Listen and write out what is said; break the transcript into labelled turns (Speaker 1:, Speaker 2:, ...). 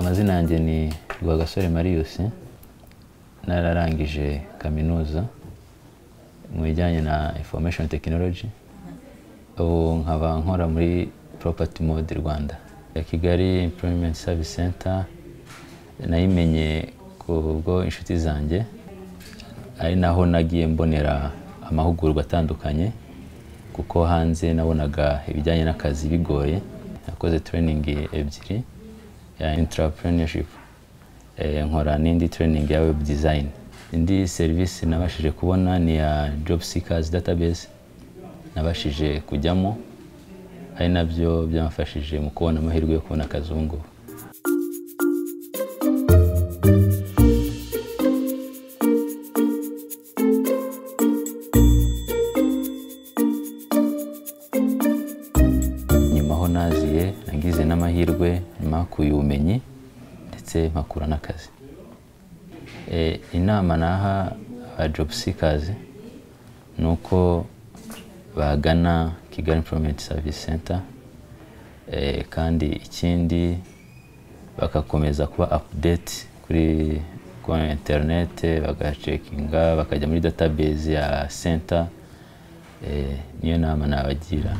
Speaker 1: ni Rwagasore Marius nararangije kaminuza mu bijyanye na information technology ubu nkaba nkora muri property mode Rwanda ya Kigali employment service center nayimenye ku bwo inshuti zanjye ari naho nagiye mbonera amahugurwa atandukanye kuko hanze nabonaga ibijyanye n'akazi bigoye nakoze training ebyiri ya entrepreneurship Eh, nkora n'indi training ya web design indi serivisi nabashije kubona ni ya job seekers database nabashije kujyamo ari nabyo byamfashije mu kubona amahirwe yo kubona akazi ubu ngubu nyuma aho naziye nagize n'amahirwe nyuma hakuye ubumenyi ndetse mpakura n'akazi Eh, inama naha aba job seekers ni uko bagana kigali employment service center Eh, kandi ikindi bagakomeza kuba update kuri kuri internet bagacekinga bakajya muri database ya center Eh, niyo nama nabagira